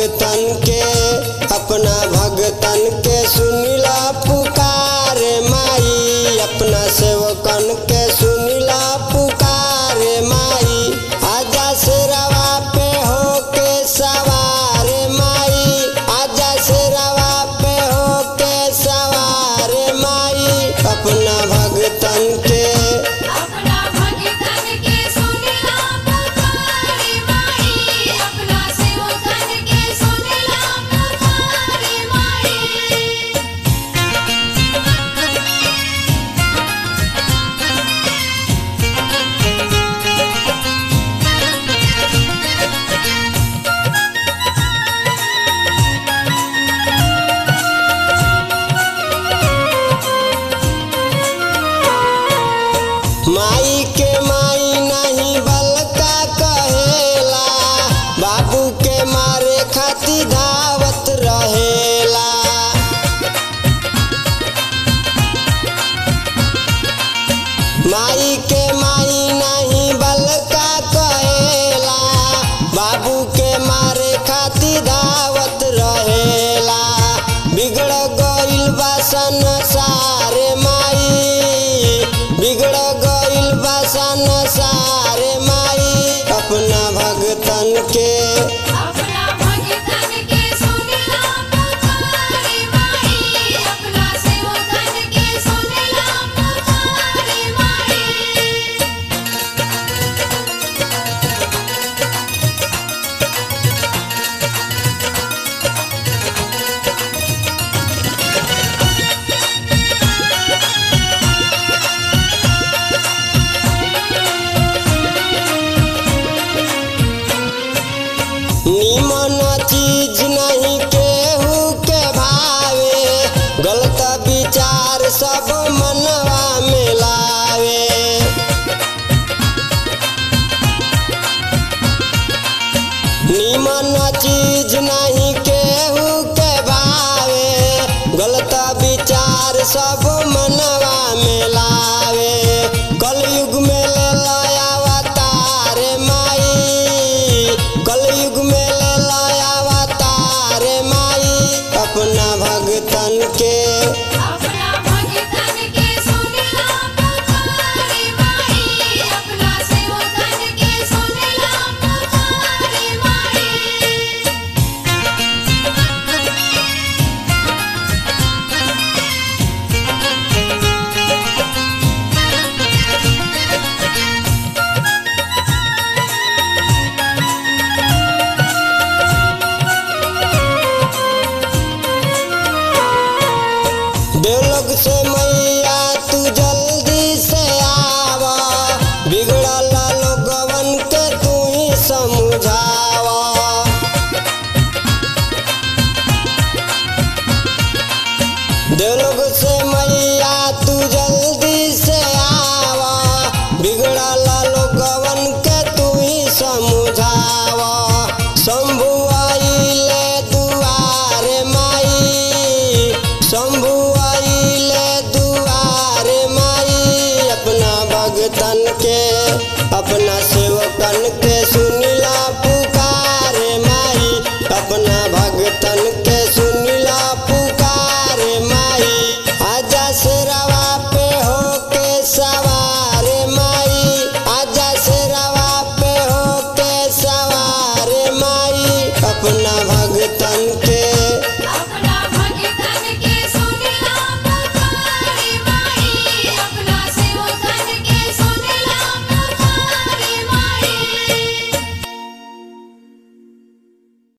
भगतन के अपना भगतन के सुनिला पुकार माई अपना सेवकन के सुनिला पुकार माई आजा शेरवा पे होके सवार माई आजा शेरवा पे होके सवार माई अपना भगतन के अपना भगतन के सुनिला पुकारे माई अपना सेवकन के सुनिला पुकारे माई माई के माई नहीं बलका कहेला बाबू के मारे खातिर धावत रहेला माई के माई नहीं बलका कहेला बाबू के मारे खातिर धावत रहेला बिगड़ गइल बा संसार माई बिगड़ गइल बा संसार माई अपना भगतन के अपना भगतन के सुनिला पुकारे माई अपना सेवकन के सुनिला पुकारे माई निमन चीज नहीं केहू के भावे गलत विचार सब मनवा में लावे निमन चीज नहीं केहू के भावे गलत विचार सब मनवा में लावे कलयुग में ले लाया अवतार माई कलयुग में ले लाया अवतार माई अपना भगतन के अपना भगतन के सुनिला पुकारे माई अपना सेवकन के सुनिला पुकारे माई देवलोक से मैया तू जल्दी से आवा बिगड़ल लोगवन के तू ही समझावा देवलोक से मैया तू जल्दी से आवा बिगड़ल लोगवन के तू ही समझावा शंभु आइले दुआरे माई शंभु आइले दुआरे माई अपना भगतन के अपना से